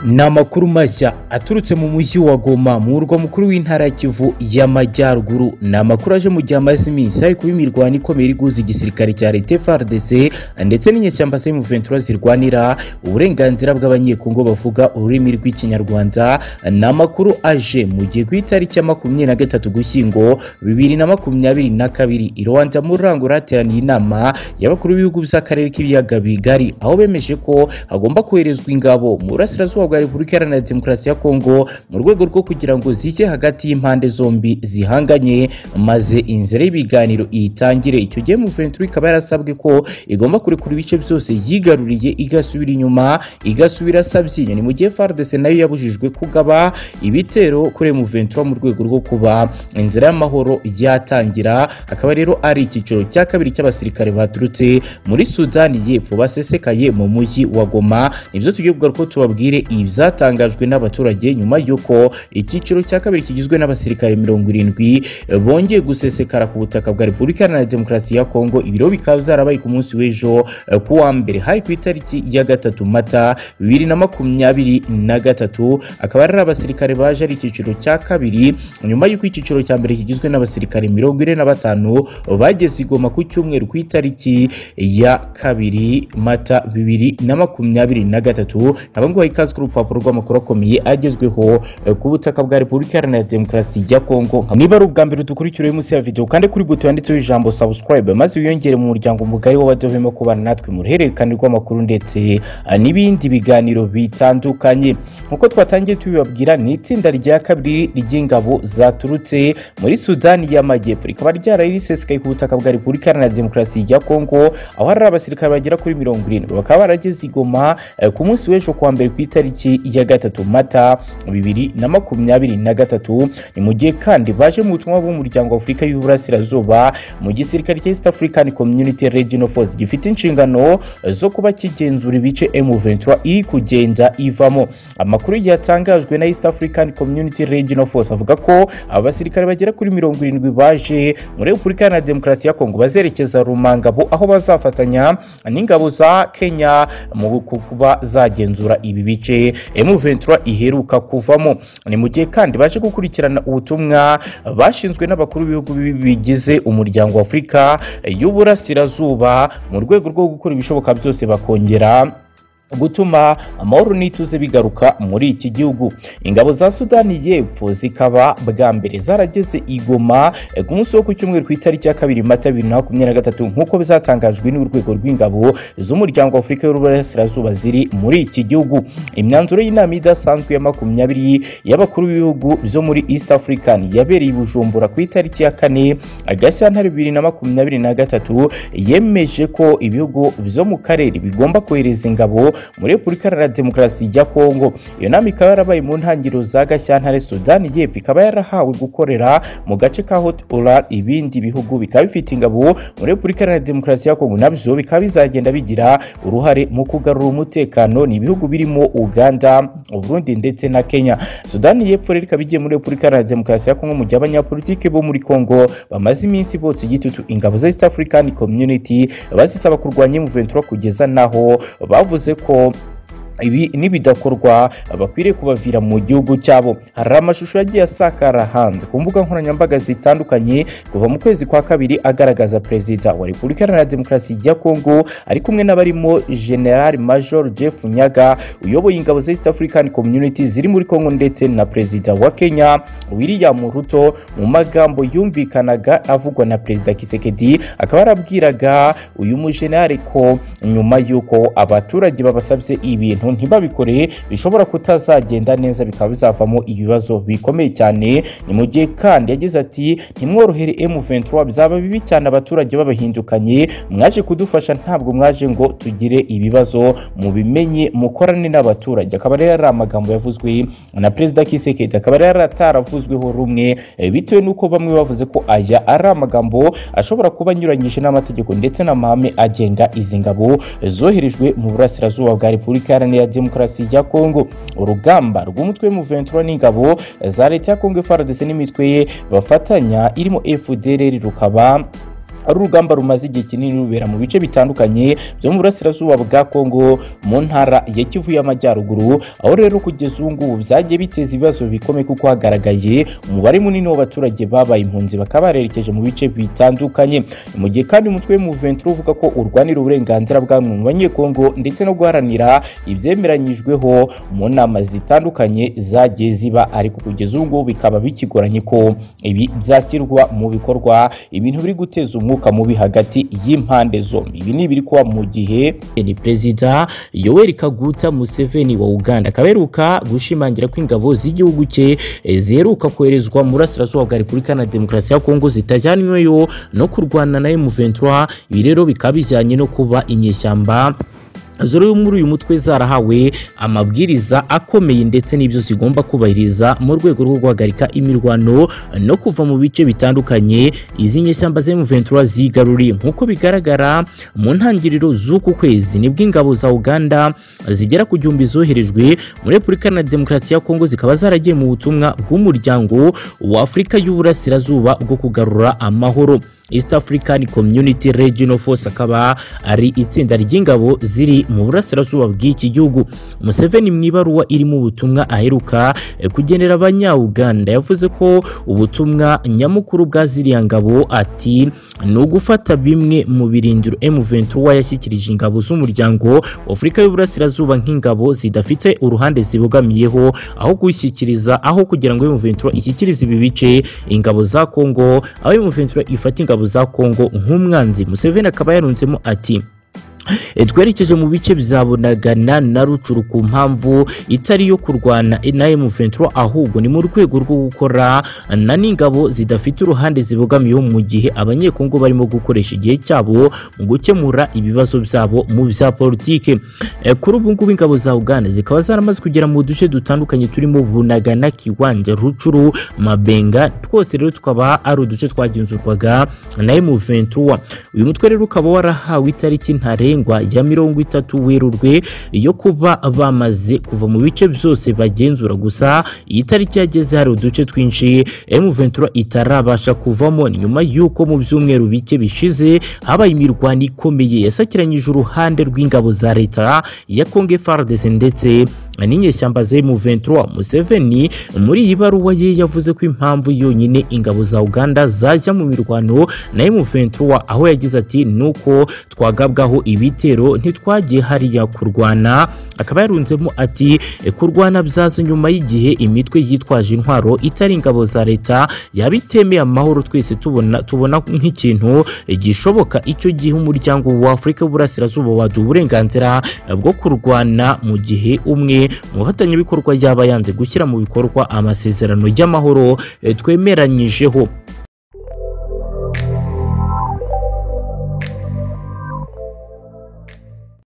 ni amakuru mashya aturutse mu mujyi wa goma mu murwa mukuru w'intara ya kivu y'amajyaruguru ni amakuru aje mu gihe amaze iminsi hari kuba imirwano ikomeye iri guhuza igisirikare cya leta frdc ndetse n'inyeshyamba semu ventura zirwanira uburenganzira bw'abanyekongo bavuga ururimi rw'ikinyarwanda ni amakuru aje mu gihe ku itariki ya makumyabiri na gatatu gushyingo bibiri na makumyabiri na kabiri i rwanda muri rangura hateraniye inama y'abakuru b'ibihugu by'akarere k'ibiyaga bigari aho bemeje ko hagomba koherezwa ingabo mu burasirazuba bwa repubulika iharanira demokarasi ya kongo mu rwego rwo kugira ngo zijye hagati y'impande zombi zihanganye maze inzira y'ibiganiro iyitangire icyo gihe muventura ikaba yarasabwe ko igomba kurekura ibice byose yigaruriye igasubira inyuma igasubira sabyinya ni mu gihe fardese nayo yabujijwe kugaba ibitero kuri muventura mu rwego rwo kuba inzira y'amahoro yatangira akaba rero ari icyiciro cya kabiri cy'abasirikare baturutse muri sudani y'epfo basesekaye mu mujyi wa goma nibyo tugiye kugaruka tubabwire ibyatangajwe n'abaturage nyuma y'uko icyiciro cya kabiri kigizwe n'abasirikare mirongo irindwi bongeye gusesekara ku butaka bwa repubulika iharanira demokarasi ya kongo ibiro bikaba byarabaye ku munsi w'ejo eh, ku wa mbere hari ku itariki ya gatatu mata bibiri na makumyabiri na gatatu akaba ari abasirikare baje ari icyiciro cya kabiri nyuma y'uko icyiciro cya mbere kigizwe n'abasirikare mirongo ine na batanu bageze i Goma ku cyumweru ku itariki ya kabiri mata bibiri na makumyabiri na gatatu aba nguha ikaze ku rupapuro rw'amakuru akomeye agezweho eh, ku butaka bwa repubulika iharanira demokarasi ya kongo niba ari ubwa mbere dukurikiriye munsi ya video kandi kuri buto yanditseho ijambo subscribe maze wiyongere mu muryango mugari w'abadahwema kubana natwe mu ruhererekane rw'amakuru ndetse eh, n'ibindi biganiro bitandukanye nk'uko twatangiye tubibabwira ni itsinda rya kabiri ry'ingabo zaturutse muri sudani y'amajyepfo rikaba ryaraye risesekaye ku butaka bwa repubulika iharanira demokarasi ya kongo aho hari abasirikare bagera kuri mirongo irindwi bakaba barageze i goma eh, ku munsi w'ejo kuwa mbere ku itariki ya gatatu mata bibiri na makumyabiri na gatatu ni mu gihe kandi baje mu butumwa bw'umuryango wa afurika y'uburasirazuba mu gisirikare cya east african community regional force gifite inshingano eh, zo kuba kigenzura ibice m23 iri kugenda ivamo amakuru yatangajwe na east african community regional force avuga ko abasirikare bagera kuri mirongo irindwi baje muri repubulika iharanira demokarasi ya kongo bazerekeza rumangabo aho bazafatanya n'ingabo za kenya mu kuba zagenzura ibi bice m23 iheruka kuvamo ni mu gihe kandi baje gukurikirana ubutumwa bashinzwe n'abakuru b'ibihugu bigize umuryango wa afurika y'uburasirazuba mu rwego rwo gukora ibishoboka byose bakongera gutuma amahoro n'ituze bigaruka muri iki gihugu ingabo za sudani y'epfo zikaba bwa mbere zarageze i Goma eh, ku munsi wo ku cyumweru ku itariki ya kabiri mata bibiri na makumyabiri na gatatu nk'uko bizatangajwe n'urwego rw'ingabo z'umuryango wa afurika y'uburasirazuba ziri muri iki gihugu imyanzuro y'inama idasanzwe ya makumyabiri y'abakuru b'ibihugu byo muri east african yabereye i bujumbura ku itariki ya kane gashyantare bibiri na makumyabiri na gatatu yemeje ko ibihugu byo mu karere bigomba kohereza ingabo muri repubulika iharanira demokarasi ya kongo iyo nama ikaba yarabaye mu ntangiriro za gashyantare sudani y'epfo ikaba yarahawe gukorera mu gace ka hot oral ibindi bihugu bikaba bifite ingabo muri repubulika iharanira demokarasi ya kongo nabyo bikaba bizagenda bigira uruhare mu kugarura umutekano ni ibihugu birimo uganda uburundi ndetse na kenya sudani y'epfo rero ikaba igiye muri repubulika iharanira demokarasi ya kongo mu gihe abanyapolitiki bo muri kongo bamaze iminsi bose igitutu ingabo za east african community bazisaba kurwanya muventura kugeza n'aho bavuze ko ko ibi nibidakorwa bakwiriye kubavira mu gihugu cyabo hari amashusho yagiye asakara hanze ku mbuga nkoranyambaga zitandukanye kuva mu kwezi kwa kabiri agaragaza perezida wa repubulika iharanira demokarasi ya kongo ari kumwe n'abarimo general major jeff nyaga uyoboye ingabo za east african community ziri muri kongo ndetse na perezida wa kenya william ruto mu magambo yumvikanaga avugwa na perezida kisekedi akaba yarabwiraga uyu mujenerali ko nyuma y'uko abaturage babasabye ibintu ibintu ntibabikore bishobora kutazagenda neza bikaba bizavamo ibibazo bikomeye cyane ni mu gihe kandi yagize ati ntimworohere M23 bizaba bibi cyane abaturage babahindukanye mwaje kudufasha ntabwo mwaje ngo tugire ibibazo mubimenye mukorane n'abaturage akaba rero ari amagambo yavuzwe na perezida Kisekedi akaba rero ataravuzweho rumwe eh, bitewe n'uko bamwe bavuze ko aya ari amagambo ashobora kuba anyuranyije n'amategeko ndetse n'amahame agenga izi ngabo eh, zoherejwe mu burasirazuba bwa repubulika iharanira iharanira demokarasi ya kongo urugamba rw'umutwe muventura n'ingabo za leta ya kongo frdc n'imitwe ye bafatanya irimo fdr rukaba ari urugamba rumaze igihe kinini rubera mu bice bitandukanye byo mu burasirazuba bwa Kongo mu ntara ya Kivu y'Amajyaruguru aho rero kugeza ubu ngubu byagiye biteza ibibazo bikomeye kuko hagaragaye umubare munini w'abaturage babaye impunzi bakaba barerekeje mu bice bitandukanye mu gihe kandi umutwe w'umuventura uvuga ko urwanira uburenganzira bwa bamwe mu banyekongo ndetse no guharanira ibyemeranyijweho mu nama zitandukanye zagiye ziba ariko kugeza ubu ngubu bikaba bikigoranye ko ibi byashyirwa mu bikorwa ibintu biri guteza umwuka mubi hagati y'impande zombi ibi ni ibiri kuba mu gihe ni perezida yoweri kaguta museveni wa uganda akaba aheruka gushimangira ko ingabo z'igihugu cye ziheruka koherezwa mu burasirazuba bwa repubulika na demokarasi ya kongo zitajyanyweyo no kurwana na emuventura ibi rero bikaba bijyanye no kuba inyeshyamba zoro muri uyu mutwe zarahawe amabwiriza akomeye ndetse n'ibyo zigomba kubahiriza mu rwego rwo guhagarika imirwano no kuva mu bice bitandukanye izi nyeshyamba za M23 zigaruriye nk'uko bigaragara mu ntangiriro z'uku kwezi nibwo ingabo za Uganda zigera ku gihumbi zoherejwe muri Repubulika na Demokarasi ya Kongo zikaba zaragiye mu butumwa bw'umuryango wa Afurika y'Uburasirazuba bwo kugarura amahoro East African Community Regional Force akaba ari itsinda ry'ingabo ziri mu burasirazuba bw'iki gihugu Museveni mu ibaruwa irimo ubutumwa aheruka kugenera abanya-Uganda yavuze ko ubutumwa nyamukuru bwa ziriya ngabo ati ni ugufata bimwe mu birindiro M23 yashyikirije ingabo z'umuryango wa Afurika y'Uburasirazuba nk'ingabo zidafite uruhande zibogamiyeho aho gushyikiriza aho kugira ngo M23 ishyikirize ibi bice ingabo za Kongo aho M23 ifata ingabo za Kongo nk'umwanzi Museveni akaba yarunzemo ati twerekeje mu bice bizabonagana na rucuru ku mpamvu itari yo kurwana na M23 ahubwo ni mu rwego rwo gukora na n'ingabo zidafite uruhande zibogamiyeho mu gihe abanyekongo barimo gukoresha igihe cyabo mu gukemura ibibazo byabo mu bya politike e, kuri ubu ngubu ingabo za Uganda zikaba zaramaze kugera mu duce dutandukanye turimo Bunagana Kiwanja Rucuru Mabenga twose rero tukaba ari uduce twagenzurwaga na M23 uyu mutwe rero ukaba warahawe itariki ntare ntarengwa ya mirongo itatu werurwe yo kuba bamaze kuva mu bice byose bagenzura gusa iyi tariki yageze hari uduce twinshi M23 itarabasha kuvamo nyuma y'uko mu byumweru bike bishize habaye imirwano ikomeye yasakiranyije uruhande rw'ingabo za leta ya Congo FARDC ndetse n'inyeshyamba za M23 Museveni muri iyi baruwa ye yavuze ko impamvu yonyine ingabo za Uganda zajya mu mirwano na M23 aho yagize ati nuko twagabwaho ibitero ntitwagiye hariya kurwana akaba yarunzemo ati kurwana byaza nyuma y'igihe imitwe yitwaje intwaro itari ingabo za leta yabitemeye amahoro twese tubona tubona nk'ikintu gishoboka icyo gihe umuryango wa Afurika w'Uburasirazuba waduha uburenganzira bwo kurwana mu gihe umwe mu bafatanyabikorwa yaba yanze gushyira mu bikorwa amasezerano y'amahoro twemeranyijeho